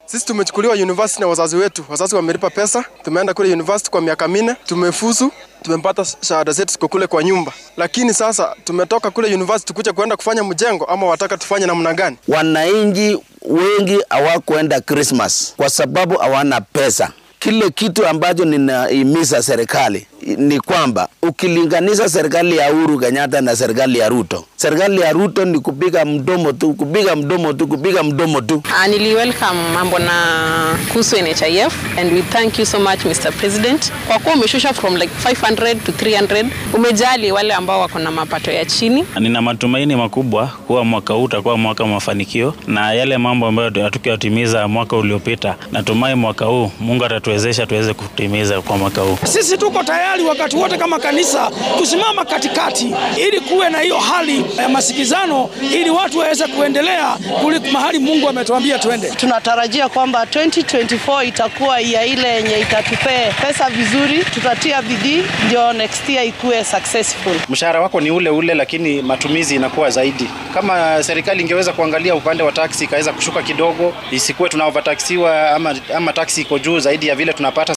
Sisi tumechukuliwa university na wazazi wetu, wazazi wamelipa pesa, tumeenda kule university kwa miaka minne, tumefuzu, tumepata shahada zetu ziko kule kwa nyumba, lakini sasa tumetoka kule university kuja kuenda kufanya mjengo, ama wataka tufanye namna gani? Wananchi wengi hawakuenda Christmas kwa sababu hawana pesa. Kile kitu ambacho ninahimiza serikali ni kwamba ukilinganisha serikali ya Uhuru Kenyatta na serikali ya Ruto, serikali ya Ruto ni kupiga mdomo tu, kupiga mdomo tu, kupiga mdomo tu. Uh, nili welcome mambo na kuhusu NHIF and we thank you so much Mr. President kwa kuwa umeshusha from like 500 to 300. Umejali wale ambao wako na mapato ya chini. Nina matumaini makubwa kuwa mwaka huu utakuwa mwaka wa mafanikio na yale mambo ambayo hatukuyatimiza mwaka uliopita, natumai mwaka huu Mungu atatuwezesha tuweze kutimiza kwa mwaka huu. Sisi tuko tayari wakati wote kama kanisa kusimama katikati, ili kuwe na hiyo hali ya masikizano, ili watu waweze kuendelea kuli mahali Mungu ametuambia twende. Tunatarajia kwamba 2024 itakuwa ya ile yenye itatupee pesa vizuri, tutatia bidii ndio next year ikuwe successful. Mshahara wako ni ule ule, lakini matumizi inakuwa zaidi. Kama serikali ingeweza kuangalia upande wa taksi ikaweza kushuka kidogo, isikuwe tuna overtaxiwa ama, ama taksi iko juu zaidi ya vile tunapata